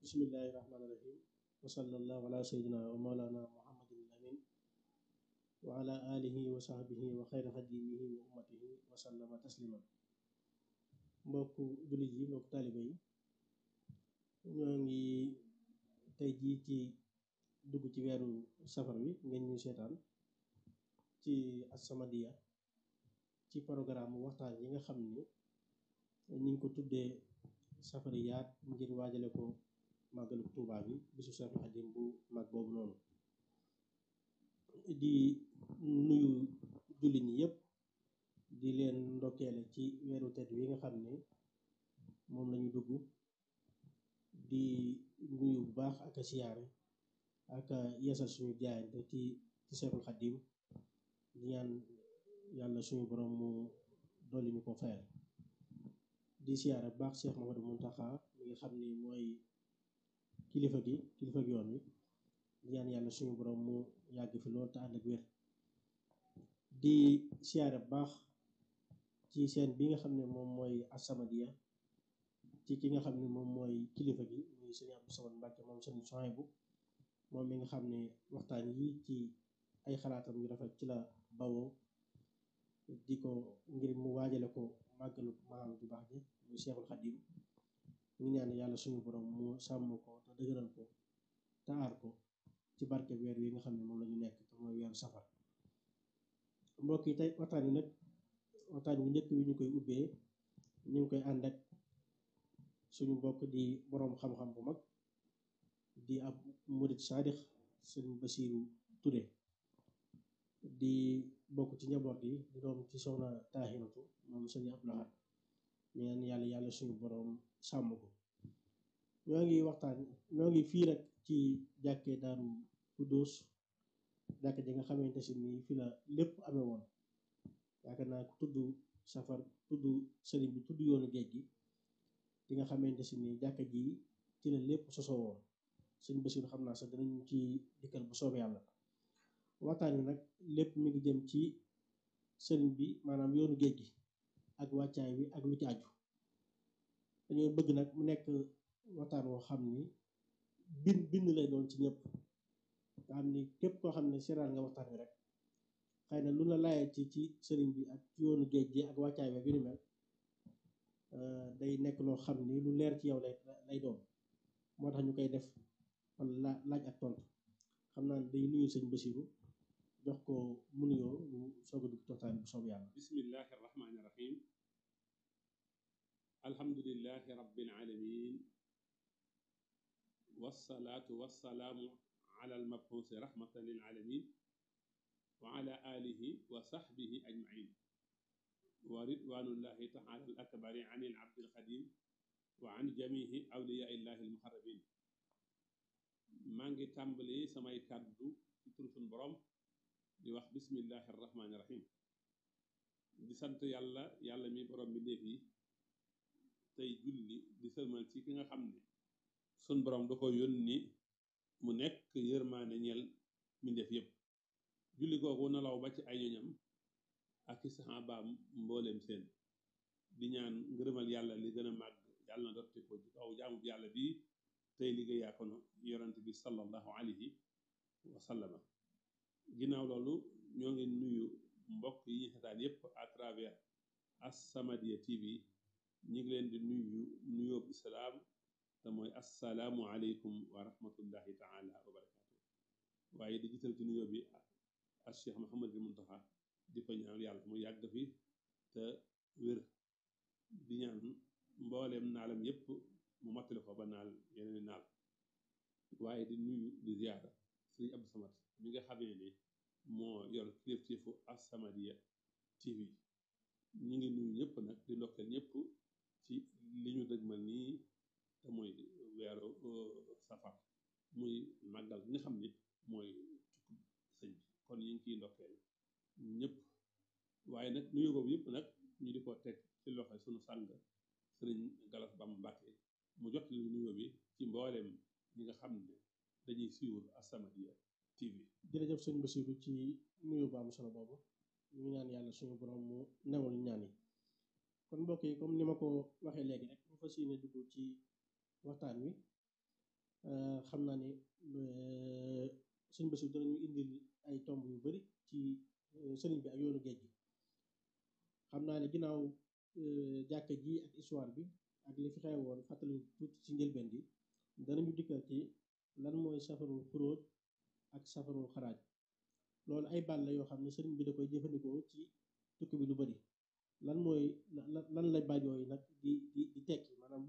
bismillahi rahmaani rahim wa sallallahu ala sayyidina wa mawlana muhammadin amin wa ala alihi wa sahbihi wa xayra xadimihi wa ummatihi wa sallama taslima mbokku jullit yi mbokku taaliba yi ñoo ngi tey jii ci dugg ci weeru safar wi ngeen ñuy seetaan ci As-Samadiyya ci programme waxtaan yi nga xam ni ñu ngi ko tuddee safariyaat ngir waajale ko màggalu Tuubaa bi bisu Seexul Xadiim bu mag boobu noonu di nuyu jullit ñi yépp di leen ndokkeele ci weeru tedd wi nga xam ne moom lañu dugg di nuyu bu baax ak a siyaare ak a yeesal suñu jaayante ci ci Seexul Xadiim di ñaan yàlla suñu borom mu dolli ñu ko fayal di siyaare bu baax Cheikh Mamadou Muntaxa mi nga xam ni mooy kilifa gi kilifa gi yoon wi di ñaan yàlla suñu borom mu yàgg fi lool te ànd ak wér di siyaare bu baax ci seen bi nga xam ne moom mooy As-Samadiyya ci ki nga xam ne moom mooy kilifa gi muy sëñ Abdou Samad Mbàkke moom sëñ Suhaybu moom mi nga xam ne waxtaan yi ci ay xalaatam yu rafet ci la bawoo di ko ngir mu waajale ko màggalu maam ju baax ji muy Seexul Xadiim ñu ñaan yàlla suñu borom mu sàmm ko te dëgëral ko te aar ko ci barke weer wi nga xam ne moom la ñu nekk te mooy weeru safar mbokk yi tey waxtaan wi nag waxtaan wi njëkk wi ñu koy ubbee ñu ngi koy ànd ak suñu mbokk di boroom xam-xam bu mag di ab murid saadix sëñ Basiiru Ture di bokk ci njaboot yi di doom ci soxna Taahiratu moom sëñ Abdul Ahad ñu ñaan yàlla yàlla suñu boroom sàmm ko ñoo ngi waxtaan ñoo ngi fii rek ci jàkkee Daaru Kuddóos jàkk ji nga xamante si nii fi la lépp amee woon yaakaar naa ku tudd safar tudd sëriñ bi tudd yoonu géej gi di nga xamante si nii jàkka ji ci la lépp sosoo woon sëñ Basiiru xam naa sax danañ ci dikkal bu soobee yàlla waxtaan wi nag lépp mi ngi jëm ci sëriñ bi maanaam yoonu géej gi ak wàccaay wi ak lu ci aju dañoo bëgg nag mu nekk waxtaan woo xam ni bind bind lay doon ci ñëpp nga xam ni képp koo xam ne seeraan nga waxtaan wi rek xëy na lu la laayee ci ci sëriñ bi ak yoonu géej gi ak wàccaay wi ak yu ni mel day nekk loo xam ni lu leer ci yow lay lay doon moo tax ñu koy def wala laaj ak tontu xam naa day nuyu sëñ Basiiru jox ko mu nuyoo ñu soog a dugg toxtaan bu soob yàlla bismillahi irrahmani irrahim alhamdulilahi rabbil alamin wassalaatu wassalaamu ala almabxuusi rahmatan lil alamin wa ala alihi wa sahbihi ajmain wa ridwanullahi taala al akbari an il abdil xadim wa an jamihi awliya illahi almuharrabin maa ngi tàmbali samay kàddu ci tur suñ borom di wax bismillahi irrahmani irrahim di sant yàlla yàlla mi borom bi ndéef yi tey julli di sëlmal ci ki nga xam ne sun borom da ko yónni mu nekk yërmaane ñeel mbindeef yépp julli googu nalaw ba ci ay ñoñam ak i saxaabaam mbooleem seen di ñaan ngërëmal yàlla li gën a màgg yàlla na dotti ko ci kaw jaamu bi yàlla bi tey liggéeyaa kono yorante bi sallallahu alayhi wa sallama ginnaaw loolu ñoo ngi nuyu mbokk yi ñu seetaan yépp à travers As-Samadiyya TV ñu ngi leen di nuyu nuyoob islaam te mooy assalaamu aleykum wa rahmatullahi taala wa barakatu waaye di jiital ci nuyoo bi ak Cheikh Mouhamadul Muntaxa di ko ñaan yàlla mu yàgg fi te wér di ñaan mbooleem naalam yépp mu mottali ko ba naal yeneen naal waaye di nuyu di ziyaara sëriñ Abdou Samad mi nga xamee ne moo yor kilifteefu As-Samadiyya TV ñi ngi nuyu ñëpp nag di ndokkeel ñëpp ci li ñu dëgmal nii te mooy weeru safar muy màggal bi nga xam ni mooy tukku sëñ bi kon ñu ngi ciy ndokkeel ñëpp waaye nag nuyu boobu yëpp nag ñu di ko teg ci loxo sunu sàng sëriñ Galas Bamba Mbàkke mu jot li nuyoo bi ci mbooleem ñi nga xam ne dañuy suivre As-Samadiyya TV jërëjëf sëñ Basiiru ci nuyu bu am solo boobu ñu ngi ñaan yàlla suñu borom mu newal ñaan yi kon mbokk yi comme ni ma ko waxee léegi rek ñu fas yéene dugg ci waxtaan wi xam naa ne sëñ Bassirou danañu indil ay tomb yu bari ci sëriñ bi ak yoonu géej gi xam naa ne ginnaaw jàkka ji ak histoire bi ak li fi xew woon fàttali tuuti ci njëlbeen gi danañu dikkal ci lan mooy safarul xuróoj ak safarul xaraaj loolu ay baat la yoo xam ne sëriñ bi da koy jëfandikoo ci tukki bi lu bari lan mooy lan lay baat yooyu nag di di di tekki maanaam